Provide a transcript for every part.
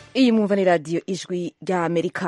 iyi mwumva ni radiyo ijwi rya amerika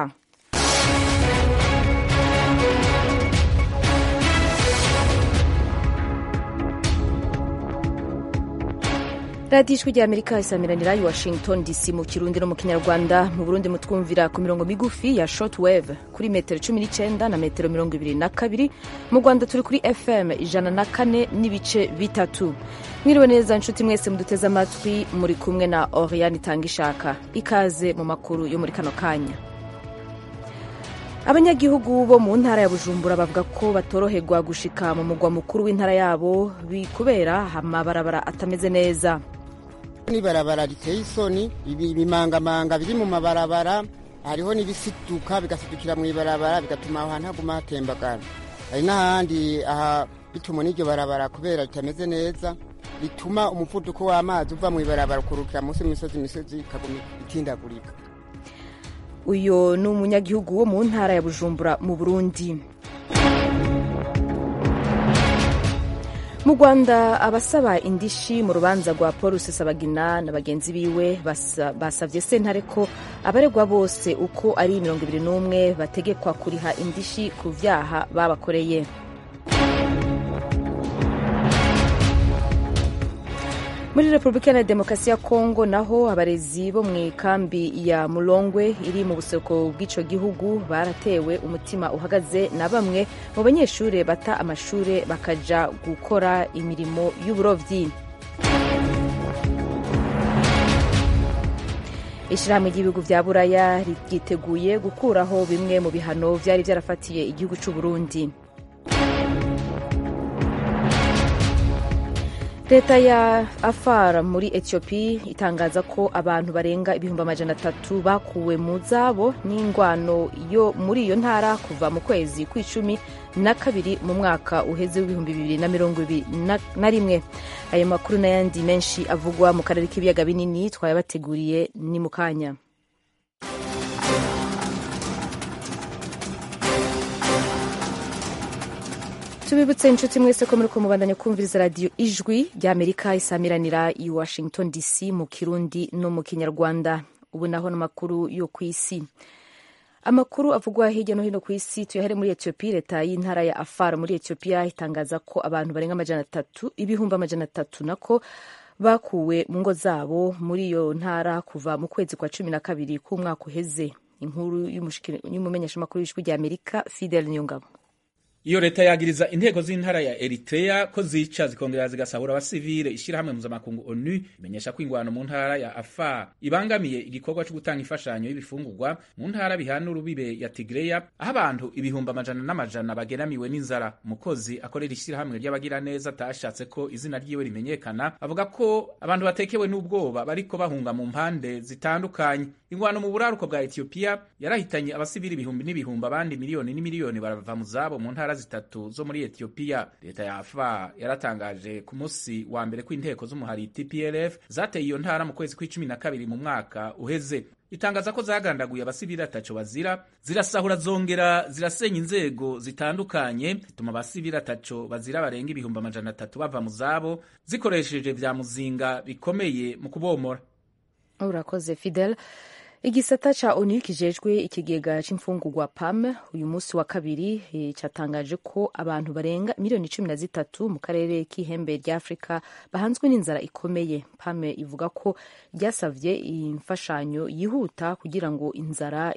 radiyo ijwi rya amerika isamiranira i washington dc mu kirundi no mu kinyarwanda mu burundi mutwumvira ku mirongo migufi ya short wave kuri metero cumi n'icyenda na metero mirongo ibiri na kabiri mu rwanda turi kuri fm ijana na kane n'ibice bitatu mwiriwe neza nshuti mwese muduteze amatwi muri kumwe na oriane itanga ishaka ikaze mu makuru yo muri kano kanya abanyagihugu bo mu ntara ya bujumbura bavuga ko batoroherwa gushika mu mugwa mukuru w'intara yabo kubera amabarabara atameze neza n'ibarabara riteye isoni ibimangamanga biri mu mabarabara hariho n'ibisiduka bigasidukira mu ibarabara bigatuma aho hantu haguma hatembagara hari n'ahandi aha bituma n'iryo barabara kubera ritameze neza bituma umuvuduko w'amazi uva mu ibarabara ukurukira munsi y'imisozi imisozi ikaguma itindagurika uyu ni umunyagihugu wo mu ntara ya bujumbura mu burundi mu rwanda abasaba indishi mu rubanza rwa paul rusesabagina na bagenzi biwe basabye sentare ko abaregwa bose uko ari mirongo ibiri n'umwe bategekwa kuriha indishi ku byaha babakoreye muri repubulika ya demokarasi ya kongo naho abarezi bo mu ikambi ya mulongwe iri mu buseruko bw'icyo gihugu baratewe umutima uhagaze na bamwe mu banyeshuri bata amashuri bakaja gukora imirimo y'uburobyi ishyirahamwe ry'ibihugu bya buraya ryiteguye gukuraho bimwe mu bihano byari byarafatiye igihugu cy'u burundi leta ya afar muri etiyopi itangaza ko abantu barenga ibihumbi amajana atatu bakuwe mu zabo n'ingwano yo muri iyo ntara kuva mu kwezi kw'icumi na kabiri mu mwaka uheze w'ibihumbi bibiri na mirongo ibiri na rimwe ayo makuru n'ayandi menshi avugwa mu karere k'ibiyaga binini twayabateguriye ni mu kanya tubibutse inshuti mwese ko muri kumubandanya kumviriza radiyo ijwi ry'amerika isamiranira i washington dc mu kirundi no mu kinyarwanda ubu naho n'amakuru yo ku isi amakuru avugwa hirya no hino ku isi tuyahere muri etiyopiya leta y'intara ya afar muri etiyopiya itangaza ko abantu barenga amajana atatu ibihumbi amajana atatu nako bakuwe mu ngo zabo muri iyo ntara kuva mu kwezi kwa cumi na kabiri k'umwaka uheze inkuru y'umumenyeshamakuru w'ijwi ry'amerika fidel niyongabo iyo leta yagiriza inteko z'intara ya Eritrea ko zica zikongera zigasahura abasivile ishyirahamwe mpuzamakungu ONU imenyesha ko ingwano mu ntara ya Afar ibangamiye igikorwa cyo gutanga imfashanyo y'ibifungurwa mu ntara bihana urubibe ya Tigreya aho abantu ibihumbi amajana n'amajana bageramiwe n'inzara umukozi akorera ishyirahamwe ry'abagira neza atashatse ko izina ryiwe rimenyekana avuga ko abantu batekewe n'ubwoba bariko bahunga mu mpande zitandukanye ingwano mu buraruko bwa Ethiopia yarahitanye abasivili ibihumbi n'ibihumbi abandi miliyoni n'imiliyoni barava mu zabo mu ntara zitatu zo muri Ethiopia leta ya Afar yaratangaje ku munsi wa mbere ko inteko z'umuhari TPLF zateye iyo ntara mu kwezi kw'icumi na kabiri mu mwaka uheze itangaza ko zagandaguye abasivili ataco bazira zirasahura zongera zirasenya inzego zitandukanye zituma abasivili ataco bazira barenga ibihumbi amajana atatu bava mu zabo zikoresheje vya muzinga bikomeye mu kubomora urakoze Fidel igisata ca onu kijejwe ikigega c'imfungurwa pam uyu munsi wa kabiri catangaje ko abantu barenga miliyoni cumi na zitatu mu karere k'ihembe rya afurika bahanzwe n'inzara ikomeye pam ivuga ko ryasavye imfashanyo yihuta kugira ngo inzara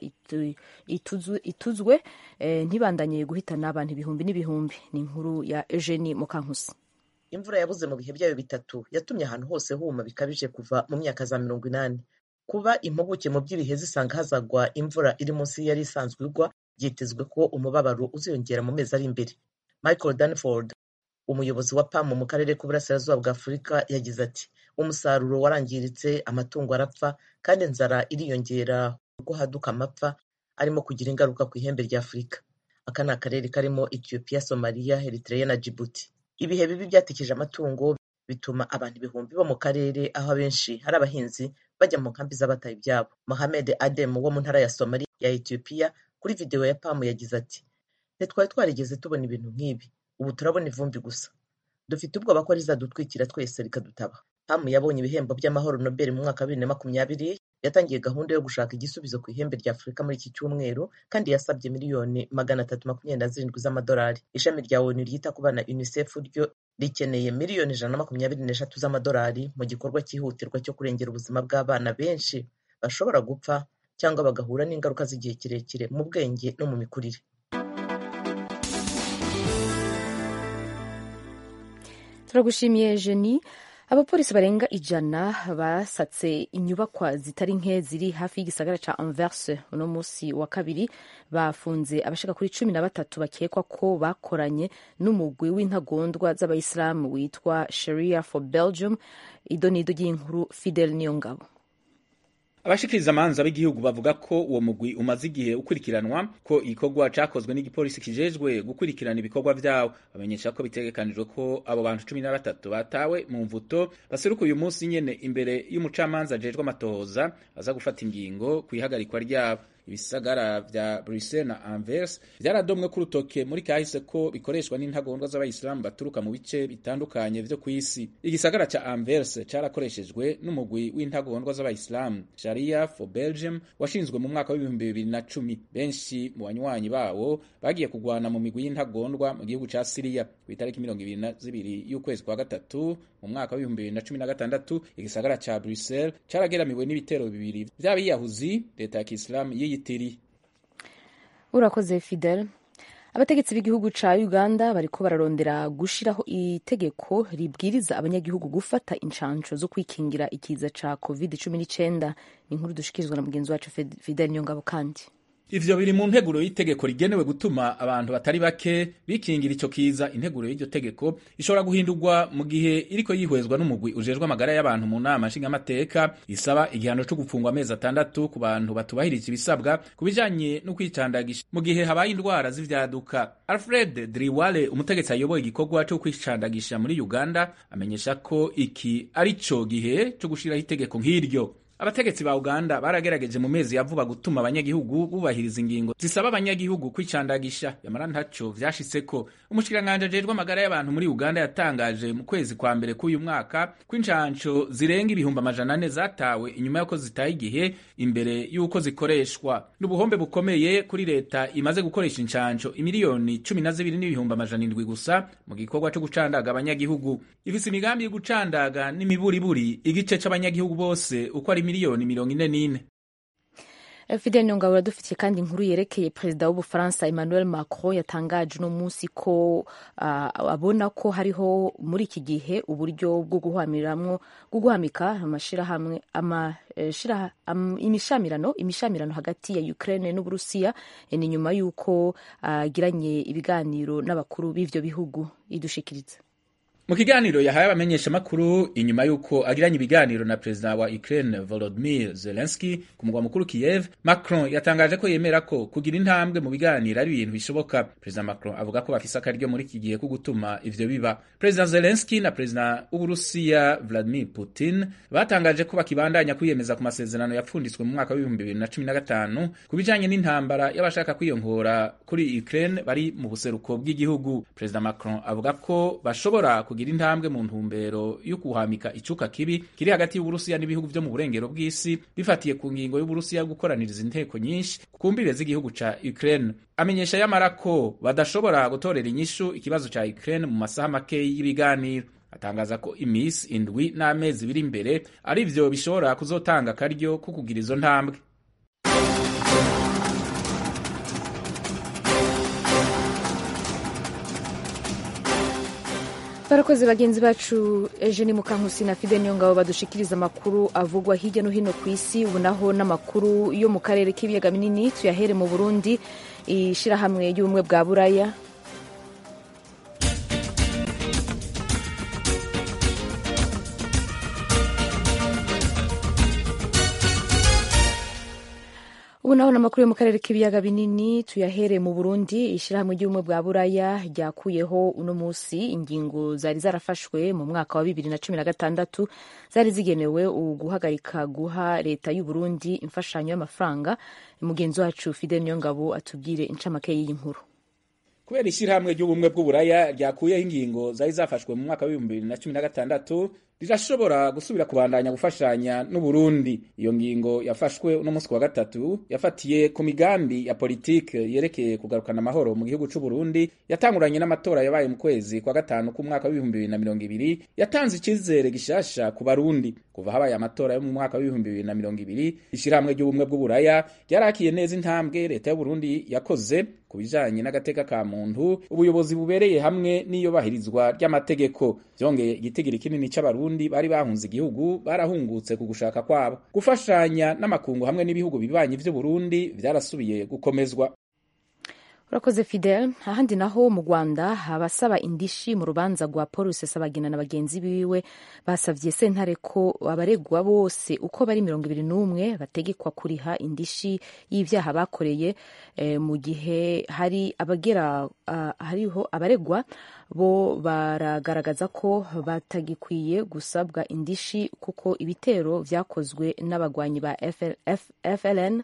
ituzwe, ituzwe eh, ntibandanye guhitana abantu ibihumbi n'ibihumbi ni inkuru ya eugenie mukankusi imvura yabuze mu bihe byayo bitatu yatumye ahantu hose huma bikabije kuva mu myaka za mirongo inani kuba impuguke mu by'ibihe zisanga hazagwa imvura iri munsi yari isanzwe igwa byitezwe ko umubabaro uziyongera mu mezi ari imbere michael danford umuyobozi wa pam mu karere k'uburasirazuba bwa afurika yagize ati umusaruro warangiritse amatungo arapfa kandi inzara iriyongera ubwo haduka amapfa arimo kugira ingaruka ku ihembe rya afurika aka ni akarere karimo ethiopia somaliya eritrea na djibouti ibihe bibi byatikije amatungo bituma abantu ibihumbi bo mu karere aho abenshi hari abahinzi bajya mu nkambi z'abataye ibyabo mohamed adem wo mu ntara ya somali ya etiyopiya kuri videwo ya pamu yagize ati ntitwari twarigeze tubona ibintu nk'ibi ubu turabona ivumbi gusa dufite ubwoba ko rizadutwikira twese rikadutaba hamu yabonye ibihembo by'amahoro nobel mu mwaka wa bibiri na makumyabiri yatangiye gahunda yo gushaka igisubizo ku ihembe rya afurika muri iki cyumweru kandi yasabye miliyoni magana atatu makumyabiri na zirindwi z'amadolari ishami rya onu ryita ku bana unicef ryo rikeneye miliyoni ijana na makumyabiri n'eshatu z'amadolari mu gikorwa cyihutirwa cyo kurengera ubuzima bw'abana benshi bashobora gupfa cyangwa bagahura n'ingaruka z'igihe kirekire mu bwenge no mu mikurire turagushimiye jeni abapolisi barenga ijana basatse inyubakwa zitari nke ziri hafi y'igisagara ca anvers uno munsi wa kabiri bafunze abashaka kuri cumi na batatu bakekwa ko bakoranye n'umugwi w'intagondwa z'abayisilamu witwa sharia for belgium idonido ry'inkuru fidel niyongabo abashikiriza amanza b'igihugu bavuga ko uwo mugwi umaze igihe ukurikiranwa ko igikorwa cakozwe n'igipolisi kijejwe gukurikirana ibikorwa vyawo bamenyesha ko bitegekanijwe ko abo bantu cumi na batatu batawe mu mvuto baseruka uyu munsi nyene imbere y'umucamanza ajejwe amatohoza aza gufata ingingo kw'ihagarikwa ryabo ibisagara vya Bruxelles na Anvers vyaradomwe ku rutoke muri kahise ko bikoreshwa n'intagondwa z'abayisilamu baturuka mu bice bitandukanye vyo kw'isi igisagara ca Anvers carakoreshejwe n'umugwi w'intagondwa z'abayisilamu Sharia for Belgium washinzwe mu mwaka w'ibihumbi bibiri na cumi benshi mu banywanyi bawo bagiye kugwana mu migwi y'intagondwa mu gihugu ca Syria ku itariki mirongo ibiri na zibiri y'ukwezi kwa gatatu mu mwaka w'ibihumbi bibiri na cumi na gatandatu igisagara ca Bruxelles carageramiwe n'ibitero bibiri vy'abiyahuzi leta ya Kisilamu yiyitiriye urakoze fidel abategetsi b'igihugu ca uganda bariko bararondera gushiraho itegeko ribwiriza abanyagihugu gufata incanco zo kwikingira ikiza ca covid 19 ni inkuru dushikirizwa na mugenzi wacu fidel nyongabo kandi ivyo biri mu nteguro y'itegeko rigenewe gutuma abantu batari bake bikingira ico kiza integuro y'iryo tegeko ishobora guhindurwa mu gihe iriko yihwezwa n'umugwi ujejwe amagara y'abantu mu nama nshingamateka isaba igihano co gufungwa amezi atandatu ku bantu batubahirije ibisabwa ku bijanye no kwicandagisha mu gihe habaye indwara z'ivyaduka alfred driwale umutegetsi ayoboye igikorwa co kwicandagisha muri uganda amenyesha ko iki ari co gihe co gushiraho itegeko nk'iryo abategetsi ba uganda baragerageje mu mezi ya vuba gutuma abanyagihugu bubahiriza ingingo zisaba abanyagihugu kwicandagisha yamara ntaco vyashitseko umushikiranganji ajejwe amagara y'abantu muri uganda yatangaje mu kwezi kwa mbere k'uyu mwaka ko incanco zirenga ibihumbi amajana ane zatawe inyuma y'uko zitaye igihe imbere y'uko zikoreshwa n'ubuhombe bukomeye kuri leta imaze gukoresha incanco imiliyoni cumi na zibiri n'ibihumbi amajana indwi gusa mu gikorwa co gucandaga abanyagihugu ifise imigambi yo gucandaga n'imiburiburi igice c'abanyagihugu bose uko ari miliyoni mirongo ine n'ine fidel nyongabo uradufitiye kandi inkuru yerekeye perezida w'ubufaransa emmanuel macron yatangaje uno munsi ko uh, abona ko hariho muri iki gihe uburyo bwo guhamiramwo bwo guhamika amashirahamwe ama, shira, am, imishamirano imishamirano hagati ya ukraine n'uburusiya ni nyuma y'uko agiranye uh, ibiganiro n'abakuru b'ivyo bihugu idushikiriza mu kiganiro yahaye abamenyeshamakuru inyuma y'uko agiranye ibiganiro na perezida wa Ukraine Volodymyr Zelensky ku mugwa mukuru Kiev, Macron yatangaje ko yemera ko kugira intambwe mu biganiro ari ibintu bishoboka. Perezida Macron avuga ko bafise akaryo muri iki gihe ko gutuma ivyo biba. Perezida Zelensky na perezida w'Uburusiya Vladimir Putin batangaje ko bakibandanya kwiyemeza ku masezerano yapfunditswe mu mwaka w'ibihumbi bibiri na cumi na gatanu ku bijanye n'intambara y'abashaka kwiyongora kuri Ukraine bari mu buseruko bw'igihugu. Perezida Macron avuga ko bashobora kugira intambwe mu ntumbero yo kuhamika icuka kibi kiri hagati y'Uburusiya n'ibihugu vyo mu burengero bw'isi bifatiye ku ngingo y'Uburusiya yo gukoraniriza inteko nyinshi ku mbire z'igihugu ca Ukraine. Amenyesha yamara ko badashobora gutorera inyishu ikibazo ca Ukraine mu masaha make y'ibiganiro. atangaza ko imisi indwi n'amezi biri imbere ari vyo bishobora kuzotanga akaryo ko kugira izo ntambwe. barakoze bagenzi bacu eugene mukankusi na fide niyo ngabo badushikiriza amakuru avugwa hirya no hino ku isi ubu naho n'amakuru yo mu karere k'ibiyaga binini tuyahere mu burundi ishyirahamwe ry'ubumwe bwa buraya ubu naho n'amakuru yo mu karere k'ibiyaga binini tuyahere mu burundi ishyirahamwe ry'ubumwe bwa buraya ryakuyeho uno munsi ingingo zari zarafashwe mu mwaka wa bibiri na cumi na gatandatu zari zigenewe guhagarika guha leta y'u Burundi imfashanyo y'amafaranga mugenzi wacu fide niyongabo atubwire incamake y'iyi nkuru kubera ishyirahamwe ry'ubumwe bw'uburaya ryakuyeho ingingo zari zafashwe mu mwaka w'ibihumbi bibiri na cumi na gatandatu rirashobora gusubira kubandanya gufashanya n'uburundi iyo ngingo yafashwe uno munsi wa gatatu yafatiye ku migambi ya politike yerekeye kugarukana amahoro mu gihugu c'uburundi yatanguranye n'amatora yabaye mu kwezi kwa gatanu k'umwaka w'ibihumbi bibiri na mirongo ibiri yatanze icizere gishasha ku barundi kuva habaye amatora yo mu mwaka w'ibihumbi bibiri na mirongo ibiri ishirahamwe ry'ubumwe bw'uburaya ryarakiye neza intambwe leta y'uburundi yakoze ku bijanye n'agateka ka muntu ubuyobozi bubereye hamwe n'iyubahirizwa ry'amategeko vyongeye igitigiri kinini c'abarundi bari bahunze igihugu barahungutse ku gushaka kwabo gufashanya n'amakungu hamwe n'ibihugu bibanyi vy'uburundi vyarasubiye gukomezwa urakoze fidel ahandi naho mu rwanda abasaba indishi mu rubanza rwa paul rusesabagina na bagenzi biwe basavye sentare ko abaregwa bose uko bari mirongo ibiri n'umwe bategekwa kuriha indishi y'ivyaha bakoreye eh, mu gihe hari abagera uh, hariho abaregwa bo baragaragaza ko batagikwiye gusabwa indishi kuko ibitero vyakozwe n'abagwanyi ba FL, F, FLN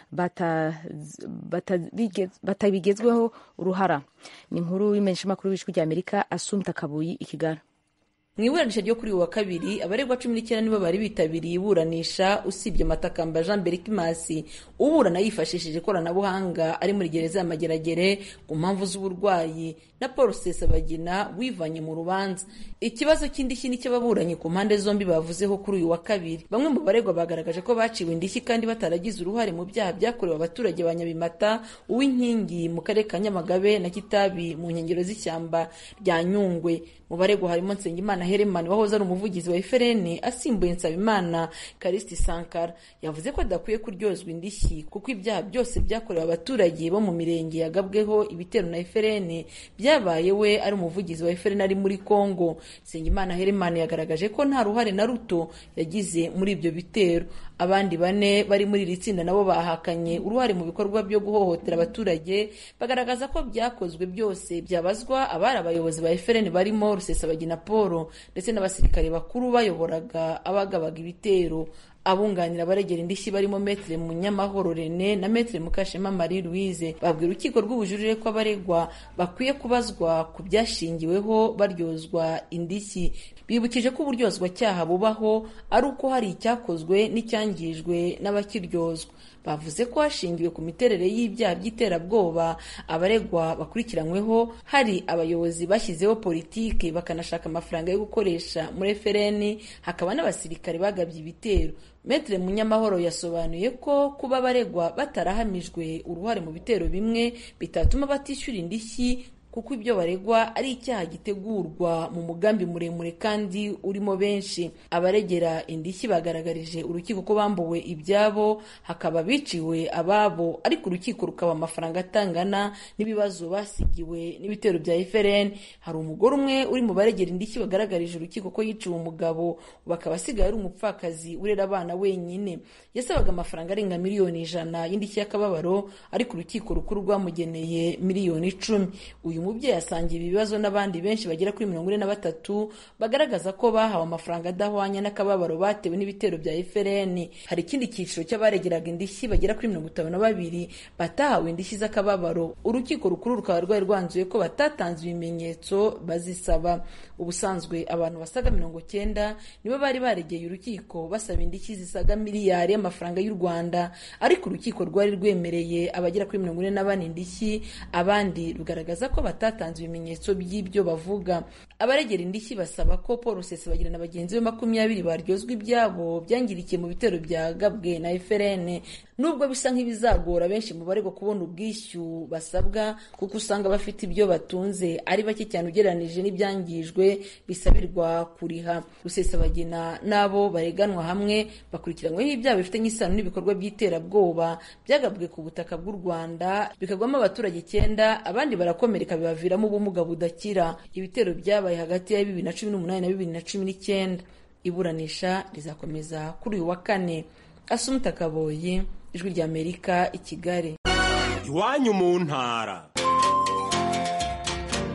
batabigezweho uruhara ni inkuru y'imenyeshamakuru w'ijwi ry'amerika asumta kabuyi ikigali mu iburanisha ryo kuri uyu wa kabiri abaregwa cumi n'icyenda nibo bari bitabiriye iburanisha usibye matakamba jean berikimasi uburana yifashishije ikoranabuhanga ari muri gereza ya mageragere ku mpamvu z'uburwayi na paul sesabagina wivanye mu rubanza ikibazo cy'indishyi n'icy'ababuranyi ku mpande zombi bavuzeho kuri uyu wa kabiri bamwe mu baregwa bagaragaje ko baciwe indishyi kandi bataragize uruhare mu byaha byakorewe abaturage ba nyabimata uw'inkingi mu karere ka nyamagabe na kitabi mu nkengero z'ishyamba rya nyungwe mu baregwa harimo nsengimana heremani wahoze ari umuvugizi wa efereni asimbuye nsabimana karisiti sankara yavuze ko adakwiye kuryozwa indishyi kuko ibyaha byose byakorewe abaturage bo mu mirenge yagabweho ibitero na efereni byabaye we ari umuvugizi wa efereni ari muri kongo nsengimana heremani yagaragaje ko nta ruhare na ruto yagize muri ibyo bitero abandi bane bari muri iri tsinda nabo bahakanye uruhare mu bikorwa byo guhohotera abaturage bagaragaza ko byakozwe byose byabazwa abari abayobozi ba efereni barimo rusesabagina paul ndetse n'abasirikare bakuru bayoboraga abagabaga ibitero abunganira abaregera indishyi barimo metere munyamahoro rene na metere mukashema marie louise babwira urukiko rw'ubujurire ko abaregwa bakwiye kubazwa ku byashingiweho baryozwa indishyi bibukije ko uburyozwacyaha bubaho ari uko hari icyakozwe n'icyangijwe n'abakiryozwa bavuze ko hashingiwe ku miterere y'ibyaha by'iterabwoba abaregwa bakurikiranyweho hari abayobozi bashyizeho politiki bakanashaka amafaranga yo gukoresha muri efereni hakaba n'abasirikare bagabye ibitero metere munyamahoro yasobanuye ko kuba abaregwa batarahamijwe uruhare mu bitero bimwe bitatuma batishyura indishyi kuko ibyo baregwa ari icyaha gitegurwa mu mugambi muremure kandi urimo benshi abaregera indishyi bagaragarije urukiko ko bambuwe ibyabo hakaba biciwe ababo ariko urukiko rukaba amafaranga atangana n'ibibazo basigiwe n'ibitero bya FRN hari umugore umwe uri mu baregera indishyi bagaragarije urukiko ko yiciwe umugabo bakaba asigaye ari umupfakazi urera abana wenyine yasabaga amafaranga arenga miliyoni ijana y'indishyi y'akababaro ariko urukiko rukuru rwamugeneye miliyoni icumi uyu mubyeyi asangiye ibi bibazo n'abandi benshi bagera kuri mirongo ine na batatu bagaragaza ko bahawe amafaranga adahwanya n'akababaro batewe n'ibitero bya FRN hari ikindi cyiciro cy'abaregeraga indishyi bagera kuri mirongo itanu na babiri batahawe indishyi z'akababaro urukiko rukuru rukaba rwari rwanzuye ko batatanze ibimenyetso bazisaba ubusanzwe abantu basaga mirongo cyenda nibo bari baregeye urukiko basaba indishyi zisaga miliyari y'amafaranga y'u Rwanda ariko urukiko rwari rwemereye abagera kuri mirongo ine na bane indishyi abandi rugaragaza ko batatanze ibimenyetso by'ibyo bavuga abaregera indishyi basaba ko paul rusesabagina na bagenzi be makumyabiri baryozwa ibyabo byangirikiye mu bitero byagabwe na FRN nubwo bisa nk'ibizagora benshi mu baregwa kubona ubwishyu basabwa kuko usanga bafite ibyo batunze ari bake cyane ugereranije n'ibyangijwe bisabirwa kuriha rusesabagina n'abo bareganwa hamwe bakurikiranyweho ibyaha bifitanye isano n'ibikorwa by'iterabwoba byagabwe ku butaka bw'u rwanda bikagwamo abaturage icyenda abandi barakomereka bibaviramo ubumuga budakira ibitero byabaye hagati ya bibiri na cumi n'umunani na bibiri na cumi n'icyenda iburanisha rizakomeza kuri uyu wa kane asumuta kaboyi ijwi ry'amerika i kigali iwanyu mu ntara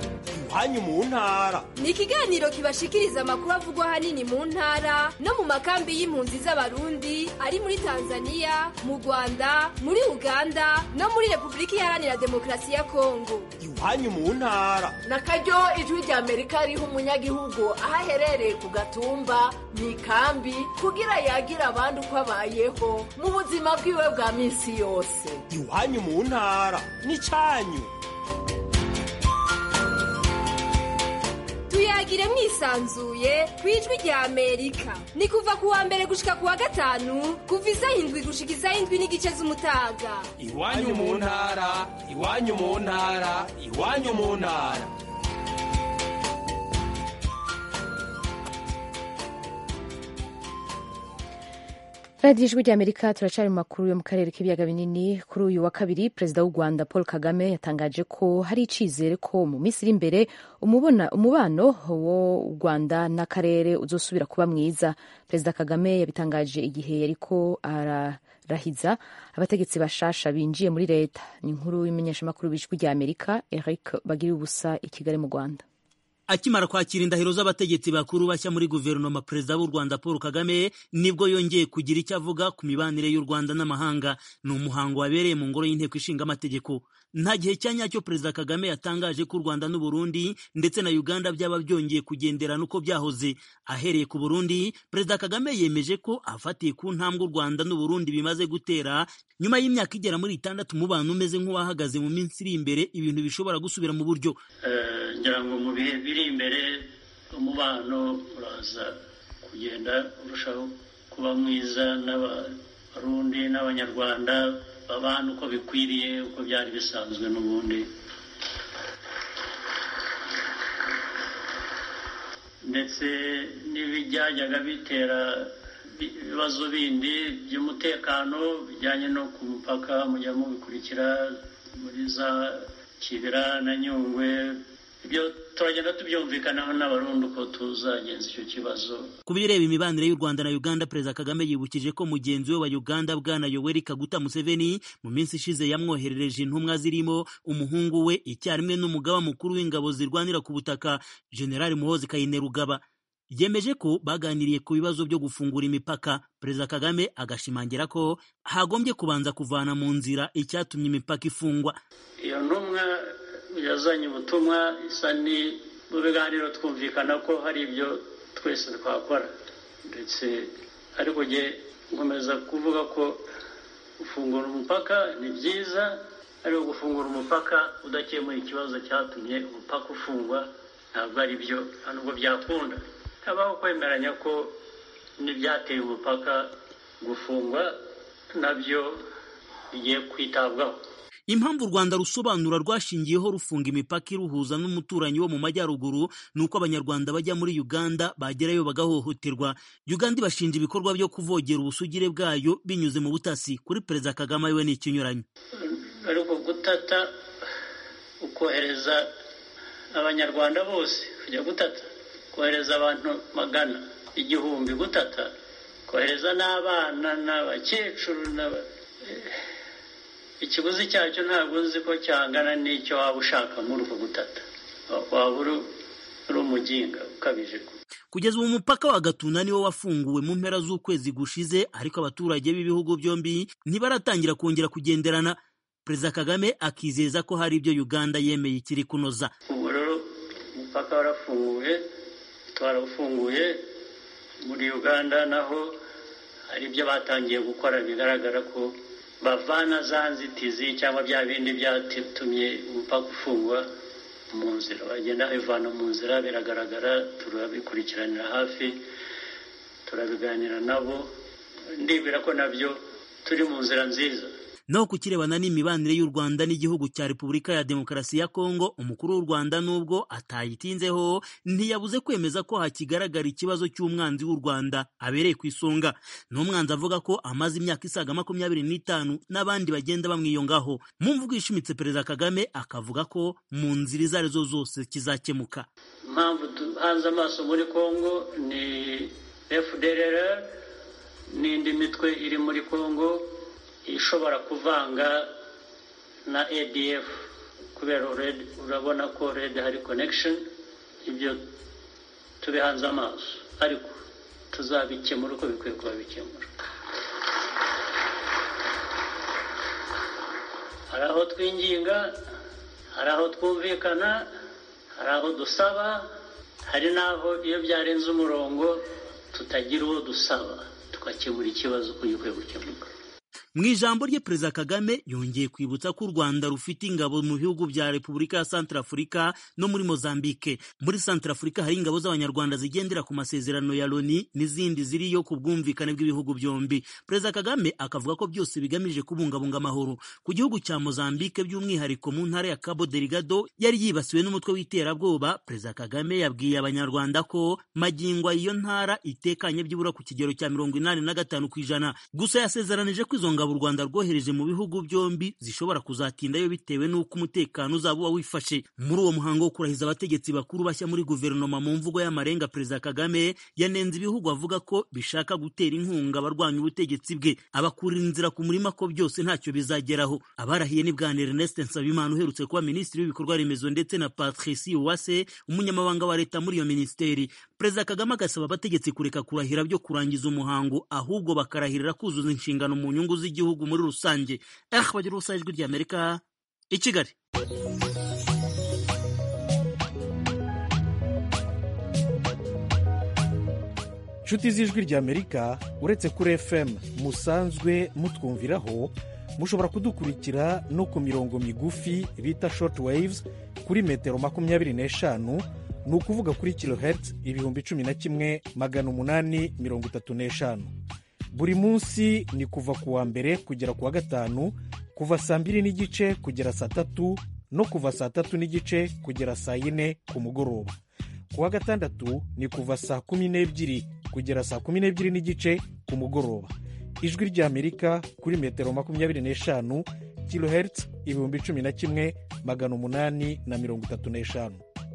iwanyu mu ntara ni ikiganiro kibashikiriza amakuru avugwa ahanini mu ntara no mu makambi y'impunzi z'abarundi ari muri tanzania mu rwanda muri uganda no muri repubulika iharanira demokarasi ya kongo iwanyu mu ntara na karyo ijwi rya amerika riha umunyagihugu aho aherereye ku gatumba mu ikambi kugira yagire abandi uko abayeho mu buzima bwiwe bwa minsi yose iwanyu mu ntara n'icyanyu tuyagire mwisanzuye ku ijwi rya amerika ni kuva ku wa mbere gushika ku wa gatanu kuva isaha indwi gushika isaha indwi n'igice z'umutaga iwanyu mu ntara iwanyu mu ntara iwanyu mu ntara radiyo ijwi rya amerika turacari mu makuru yo mu karere k'ibiyaga binini kuri uyu wa kabiri perezida w'u rwanda paul kagame yatangaje ko hari icizere ko mu minsi iri imbere umubano wo u rwanda n'akarere uzosubira kuba mwiza perezida kagame yabitangaje igihe yariko ararahiza abategetsi bashasha binjiye muri leta ni inkuru y'imenyeshamakuru b'ijwi rya amerika eric bagiriye ubusa i kigali mu rwanda akimara kwakira indahiro z'abategetsi bakuru bashya muri guverinoma perezida w'u rwanda paul kagame nibwo yongeye kugira icyo avuga ku mibanire y'u rwanda n'amahanga ni umuhango wabereye mu ngoro y'inteko ishinga amategeko nta gihe cya nyacyo perezida kagame yatangaje ko u rwanda n'u burundi ndetse na uganda byaba byongeye kugenderana uko byahoze ahereye ku burundi perezida kagame yemeje ko afatiye ku ntambwe u rwanda n'u burundi bimaze gutera nyuma y'imyaka igera muri itandatu umubano umeze nk'uwahagaze mu minsi iri imbere ibintu bishobora gusubira mu buryo ngira ngo mu bihe biri imbere umubano uraza kugenda urushaho kuba mwiza n'abarundi n'abanyarwanda babana uko bikwiriye uko byari bisanzwe n'ubundi ndetse n'ibijyajyaga bitera ibibazo bindi by'umutekano bijyanye no ku mupaka mujya mubikurikira muri za kibira na nyungwe ibyo turagenda tubyumvikanaho n'abarundi uko tuzagenza icyo kibazo ku bireba imibanire y'u rwanda na uganda perezida kagame yibukije ko mugenzi we wa uganda bwana yoweri kaguta museveni mu minsi ishize yamwoherereje intumwa zirimo umuhungu we icyarimwe n'umugaba mukuru w'ingabo zirwanira ku butaka generali muhozi kainerugaba yemeje ko baganiriye ku bibazo byo gufungura imipaka perezida kagame agashimangira ko hagombye kubanza kuvana mu nzira icyatumye imipaka ifungwa iyo ntumwa yazanye ubutumwa isa ni mu biganiro twumvikana ko hari ibyo twese twakora ndetse ariko njye nkomeza kuvuga ko gufungura umupaka ni byiza ariko gufungura umupaka udakemuye ikibazo cyatumye umupaka ufungwa ntabwo ari byo nta nubwo byakunda habaho kwemeranya ko n'ibyateye umupaka gufungwa nabyo bigiye kwitabwaho impamvu u rwanda rusobanura rwashingiyeho rufunga imipaka iruhuza n'umuturanyi wo mu majyaruguru ni uko abanyarwanda bajya muri uganda bagerayo bagahohoterwa uganda ibashinja ibikorwa byo kuvogera ubusugire bwayo binyuze mu butasi kuri perezida kagame we ni ikinyuranyo ariko gutata ukohereza abanyarwanda bose kujya gutata kohereza abantu magana igihumbi gutata kohereza n'abana n'abakecuru ikiguzi cyacyo ntabwo nzi ko cyangana n'icyo waba ushaka muri uko gutata waba uri umuginga ukabije kugeza ubu umupaka wa gatuna niwo wafunguwe mu mpera z'ukwezi gushize ariko abaturage b'ibihugu byombi ntibaratangira kongera kugenderana perezida kagame akizeza ko hari ibyo uganda yemeye ikiri kunoza ubu rero umupaka warafunguye twarawufunguye muri uganda naho hari ibyo batangiye gukora bigaragara ko bavana za nzitizi cyangwa bya bindi byatumye umupaka ufungwa mu nzira bagenda babivana mu nzira biragaragara turabikurikiranira hafi turabiganira nabo ndibwira ko nabyo turi mu nzira nziza naho ku kirebana n'imibanire y'u rwanda n'igihugu cya repubulika ya demokarasi ya kongo umukuru w'u rwanda nubwo atayitinzeho ntiyabuze kwemeza ko hakigaragara ikibazo cy'umwanzi w'u rwanda abereye ku isonga ni umwanzi avuga ko amaze imyaka isaga makumyabiri n'itanu n'abandi bagenda bamwiyongaho mu mvugo ishimitse perezida kagame akavuga ko mu nzira izo arizo zose kizakemuka impamvu duhanze amaso muri kongo ni fdrr n'indi mitwe iri muri kongo ishobora kuvanga na adf kubera already urabona ko already hari connection ibyo tubihanze amaso ariko tuzabikemura uko bikwiye kuba bikemura hari aho twinginga hari aho twumvikana hari aho dusaba hari n'aho iyo byarenze umurongo tutagira uwo dusaba tugakemura ikibazo uko gikwiye gukemuka mu ijambo rye perezida kagame yongeye kwibutsa ko u rwanda rufite ingabo mu bihugu bya repubulika ya santarafurika no muri mozambike muri santarafurika hari ingabo z'abanyarwanda zigendera ku masezerano ya loni n'izindi ziriyo ku bwumvikane bw'ibihugu byombi perezida kagame akavuga ko byose bigamije kubungabunga amahoro ku gihugu cya mozambike by'umwihariko mu ntara ya cabo delgado yari yibasiwe n'umutwe w'iterabwoba perezida kagame yabwiye abanyarwanda ko magingo iyo ntara itekanye byibura ku kigero cya mirongo inani na gatanu ku ijana gusa yasezeranije ko izo ngabo u Rwanda rwohereje mu bihugu byombi zishobora kuzatindayo bitewe n'uko umutekano uzaba uba wifashe muri uwo muhango wo kurahiza abategetsi bakuru bashya muri guverinoma mu mvugo y'amarenga perezida Kagame yanenze ibihugu avuga ko bishaka gutera inkunga abarwanya ubutegetsi bwe abakurira inzira ku murima ko byose ntacyo bizageraho abarahiye ni bwana Ernest Nsabimana uherutse kuba minisitiri w'ibikorwa remezo ndetse na Patricie Uwase umunyamabanga wa leta muri iyo minisiteri perezida Kagame agasaba abategetsi kureka kurahira byo kurangiza umuhango ahubwo bakarahirira kuzuza inshingano mu nyungu z'igihugu muri rusange eh bagira ubusa ijwi ry'Amerika i Kigali inshuti z'ijwi ry'amerika uretse kuri fm musanzwe mutwumviraho mushobora kudukurikira no ku mirongo migufi bita short waves kuri metero makumyabiri n'eshanu ni ukuvuga kuri kilohertz ibihumbi cumi na kimwe magana umunani mirongo itatu n'eshanu buri munsi ni kuva ku wa mbere kugera ku wa gatanu kuva saa mbiri n'igice kugera saa tatu no kuva saa tatu n'igice kugera saa yine ku mugoroba ku wa gatandatu ni kuva saa kumi n'ebyiri kugera saa kumi n'ebyiri n'igice ku mugoroba ijwi ry'amerika kuri metero makumyabiri n'eshanu kilohertz ibihumbi cumi na kimwe magana umunani na mirongo itatu n'eshanu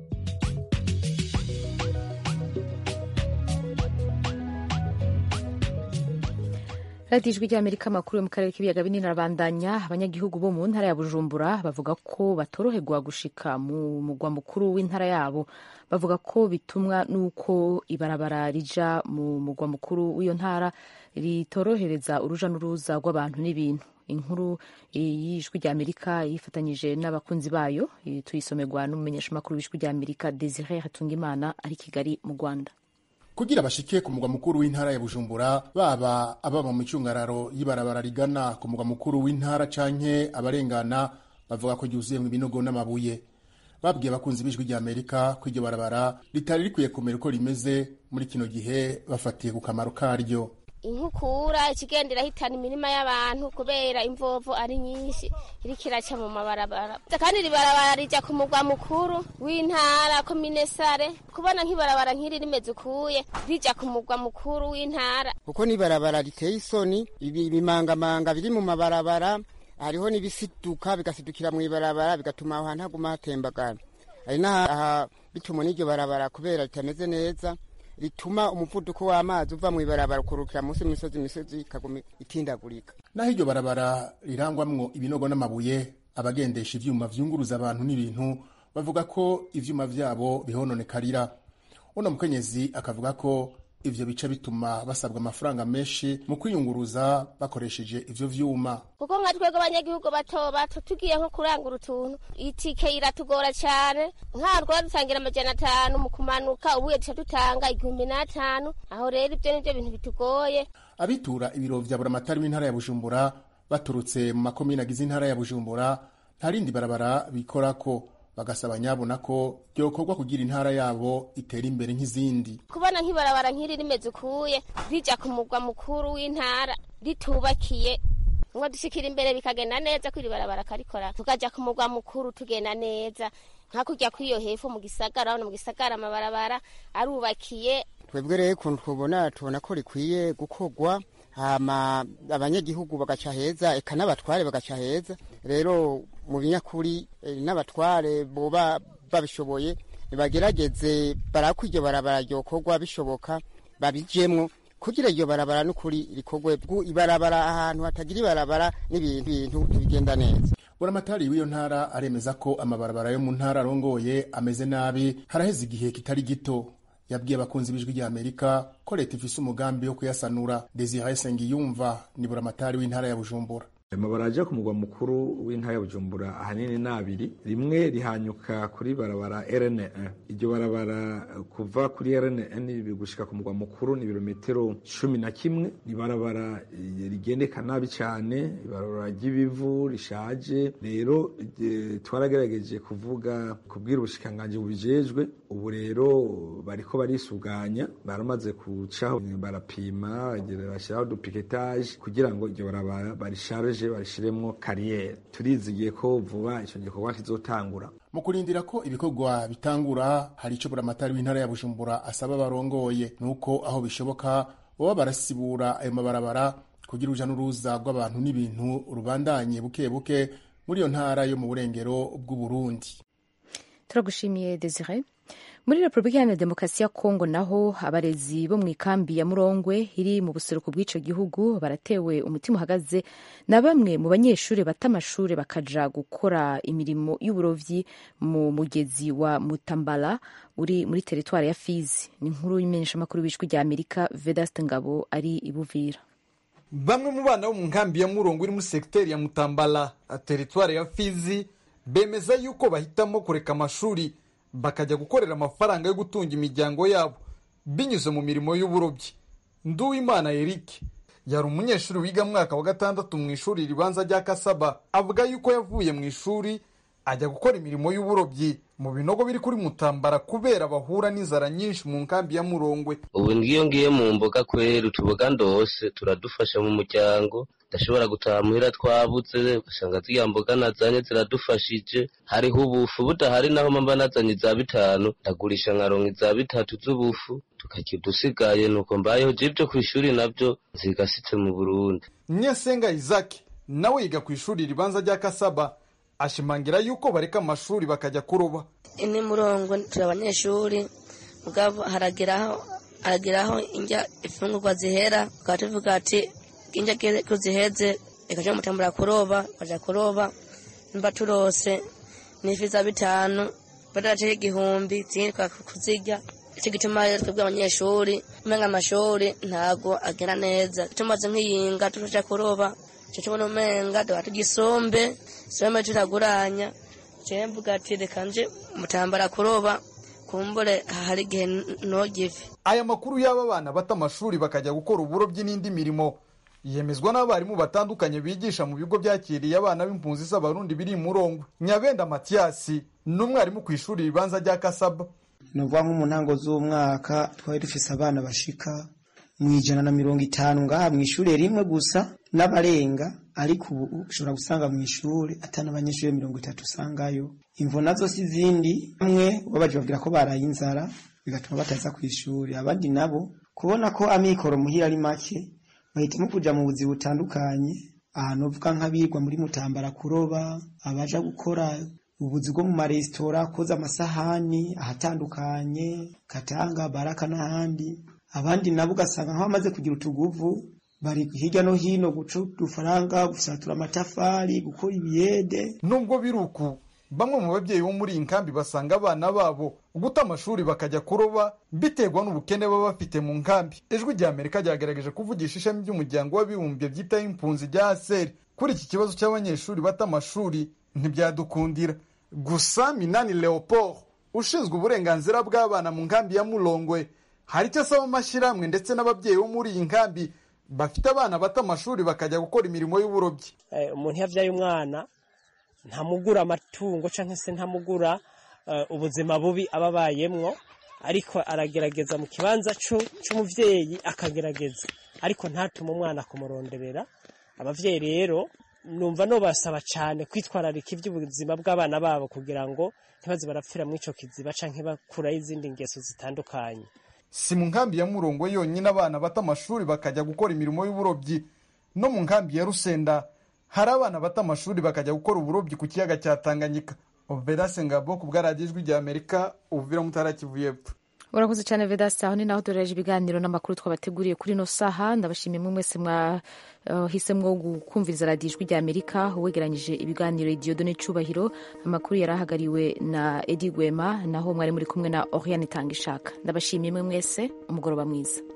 radiyo ijwi ry'amerika amakuru yo mu karere k'ibiyaga binini arabandanya abanyagihugu bo mu ntara ya bujumbura bavuga ko batoroherwa gushika mu mugwa mukuru w'intara yabo bavuga ko bitumwa n'uko ibarabara rija mu mugwa mukuru w'iyo ntara ritorohereza uruja n'uruza rw'abantu n'ibintu inkuru y'ijwi ry'amerika yifatanyije n'abakunzi bayo tuyisomerwa n'umumenyeshamakuru w'ijwi ry'amerika desire hatungimana ari kigali mu rwanda kugira bashike ku mugwa mukuru w'intara ya bujumbura baba ababa mu cyungararo y'ibarabara rigana ku mugwa mukuru w'intara canke abarengana bavuga ko ryuzuyemwo ibinogo n'amabuye babwiye abakunzi b'ijwi rya amerika ko iryo barabara ritari rikwiye kumera uko rimeze muri kino gihe bafatiye ku kamaro karyo inkukura ikigenda irahitana imirima y'abantu kubera imvovo ari nyinshi iriko iraca mu mabarabara kandi iri barabara rija ku mugwa mukuru w'intara komine sare kubona nk'ibarabara nk'iri rimeze ukuye rija ku mugwa mukuru w'intara kuko n'ibarabara riteye isoni ibi bimangamanga biri mu mabarabara hariho n'ibisiduka bigasidukira mu ibarabara bigatuma aho hantu haguma hatembagara hari n'aha bituma n'iryo barabara kubera ritameze neza rituma umuvuduko w'amazi uva mu ibarabara ukurukira munsi y'imisozi imisozi ikaguma itindagurika naho iryo barabara rirangwamwo ibinogo n'amabuye abagendesha ivyuma vyunguruza abantu n'ibintu bavuga ko ivyuma vyabo bihononekarira uno mukenyezi akavuga ko ivyo bica bituma basabwa amafaranga menshi mu kwiyunguruza bakoresheje ivyo vyuma kuko nka twebwe abanyagihugu bato bato tugiye nko kurangura utuntu itike iratugora cyane nk'aho twaba dutangira amajana atanu mu kumanuka ubuye duca dutanga igihumbi n'atanu aho rero ibyo nibyo bintu bitugoye abitura ibiro vya buramatari w'intara ya bujumbura baturutse mu makomine agize intara ya bujumbura nta rindi barabara bikorako bagasaba nyabona ko byokorwa kugira intara yabo itera imbere nk'izindi kubona nk'ibarabara nk'iri rimeze ukuye rija ku mugwa mukuru w'intara ritubakiye ngo dushikira imbere bikagenda neza ko iri barabara karikora tukaja ku mugwa mukuru tugenda neza hakurya kw'iyo hepfo mu gisagara hano mu gisagara amabarabara arubakiye twebwe rero ukuntu tubona tubona ko rikwiye gukorwa hama abanyagihugu bagaca heza eka n'abatware bagaca heza rero mu binyakuri n'abatware boba babishoboye bagerageze barako iryo barabara ryokorwa bishoboka babijemwo kugira iryo barabara n'ukuri rikorwe ibarabara ahantu hatagira ibarabara n'ibintu bintu ntibigenda neza buramatari w'iyo ntara aremeza ko amabarabara yo mu ntara arongoye ameze nabi haraheze igihe kitari gito yabwiye abakunzi b'ijwi rya amerika ko leta ifise umugambi wo kuyasanura desire sengiyumva ni buramatari w'intara ya bujumbura amabara aje ku mugwa mukuru w'intara ya bujumbura ahanini ni abiri rimwe rihanyuka kuri barabara rn iryo barabara kuva kuri rn gushika ku mugwa mukuru ni ibirometero cumi na kimwe ni barabara rigendeka nabi cyane ibarabara ry'ibivu rishaje rero twaragerageje kuvuga kubwira ubushikanganji bubijejwe ubu rero bariko barisuganya baramaze kucaho barapima bashyiraho dupiketaje kugira ngo iryo barabara barisharije barishiremwo kariyeri turizigiye ko vuba icyo gikorwa kizotangura mu kurindira ko ibikorwa bitangura hari icyo buramatari w'intara ya bujumbura asaba abarongoye nuko aho bishoboka baba barasibura ayo mabarabara kugira uruja n'uruza rw'abantu n'ibintu rubandanye buke buke muri iyo ntara yo mu burengero bw'uburundi turagushimiye desire muri repubulika iharanira demokarasi ya kongo naho abarezi bo mu ikambi ya murongwe iri mu buseruko bw'icyo gihugu baratewe umutima uhagaze na bamwe mu banyeshuri bata amashuri bakaja gukora imirimo y'uburovyi mu mugezi wa mutambala uri muri teritwari ya fizi ni inkuru y'imenyeshamakuru w'ijwi rya amerika vedaste ngabo ari ibuvira bamwe mu bana bo mu nkambi ya murongo iri muri segiteri ya mutambala teritwari ya fizi bemeza yuko bahitamo kureka amashuri bakajya gukorera amafaranga yo gutunga imiryango yabo binyuze mu mirimo y'uburobyi nduwimana eric yari umunyeshuri wiga mwaka wa gatandatu mu ishuri ribanza rya kasaba avuga yuko yavuye mu ishuri ajya gukora imirimo y'uburobyi mu binogo biri kuri mutambara kubera bahura n'inzara nyinshi mu nkambi ya murongwe ubu ngiyo ngiye mu mboga kwera utuboga ndose turadufasha mu muryango ndashobora gutaha muhira twabuze ugasanga ziriya mboga nazanye ziradufashije hariho ubufu budahari naho mba nazanye iza bitanu ndagurisha nkaronka iza bitatu z'ubufu tukarya udusigaye nuko mbayeho je ibyo ku ishuri nabyo nzigasitse mu burundi nyesenga isaki nawe yiga ku ishuri ribanza rya kasaba ashimangira yuko bareka amashuri bakajya kuroba ini murongo turi abanyeshuri mugabo harageraho harageraho injya ifungurwa zihera tukaba tuvuga ati injya ko ziheze ikaja mutambura kuroba kaja kuroba mba turose n'ifi za bitanu badaraceho igihumbi zindi kuzirya icyo gituma rero twebwe abanyeshuri umenga amashuri ntago agera neza tumaze nk'iyinga tuja kuroba icyo tubona umenga tuba tugisombe sombe turaguranya jewe mvuga ati reka nje mutambara kuroba kumbure hari igihe nogive aya makuru y'aba bana bata amashuri bakajya gukora uburobyi n'indi mirimo yemezwa n'abarimu batandukanye bigisha mu bigo byakiriye abana b'impunzi z'abarundi biri murongwe nyabenda matiyasi ni umwarimu ku ishuri ribanza rya kasaba ni ukuvuga nko mu ntango z'umwaka twari dufise abana bashika mu ijana na mirongo itanu ngaha mu ishuri rimwe gusa n'abarenga ariko ubu ushobora gusanga mu ishuri atari abanyeshuri mirongo itatu usangayo imvo nazo si izindi bamwe babaje babwira ko baraye inzara bigatuma bataza ku ishuri abandi nabo kubona ko amikoro muhira ari make bahitamo kuja mu buzi butandukanye ahantu uvuga nk'abirwa muri mutambara kuroba abaja gukora ubuzi bwo mu maresitora koza amasahani ahatandukanye katanga baraka n'ahandi abandi nabo ugasanga nk'abamaze kugira utuguvu bari hirya no hino guca udufaranga gusatura amatafari gukora ibiyede nubwo biri uku bamwe mu babyeyi bo muri iyi nkambi basanga abana babo guta amashuri bakajya kuroba biterwa n'ubukene baba bafite mu nkambi ijwi rya amerika ryagerageje kuvugisha ishami ry'umuryango w'abibumbye byitaho impunzi rya aseri kuri iki kibazo cy'abanyeshuri bata amashuri ntibyadukundira gusa minani leopold ushinzwe uburenganzira bw'abana mu nkambi ya murongwe hari icyo asaba amashyirahamwe ndetse n'ababyeyi bo muri iyi nkambi bafite abana bata amashuri bakajya gukora imirimo y'uburobyi umuntu iyo abyaye umwana ntamugura amatungo cyangwa se ntamugura ubuzima bubi aba abayemwo ariko aragerageza mu kibanza cy'umubyeyi akagerageza ariko ntatume umwana kumuronderera ababyeyi rero numva nubasaba cyane kwitwararika iby'ubuzima bw'abana babo kugira ngo ntibaze barapfira muri icyo kiziba cyangwa bakuraho izindi ngeso zitandukanye si mu nkambi ya murongo yonyine abana bata amashuri bakajya gukora imirimo y'uburobyi no mu nkambi ya rusenda hari abana bata amashuri bakajya gukora uburobyi ku kiyaga cya tanganyika oberase ngabo ku bwaradiyo ijwi rya amerika ubuvira mutara kivu y'epfo urakoze cyane vedasi aho ni naho duhereje ibiganiro n'amakuru twabateguriye kuri ino saha ndabashimiye mwe mwese mwahisemo kumviriza radiyo ijwi rya amerika uwegeranyije ibiganiro idiyodone cyubahiro amakuru yari ahagariwe na edi gwema naho mwari muri kumwe na oriane itanga ishaka ndabashimiye mwe mwese umugoroba mwiza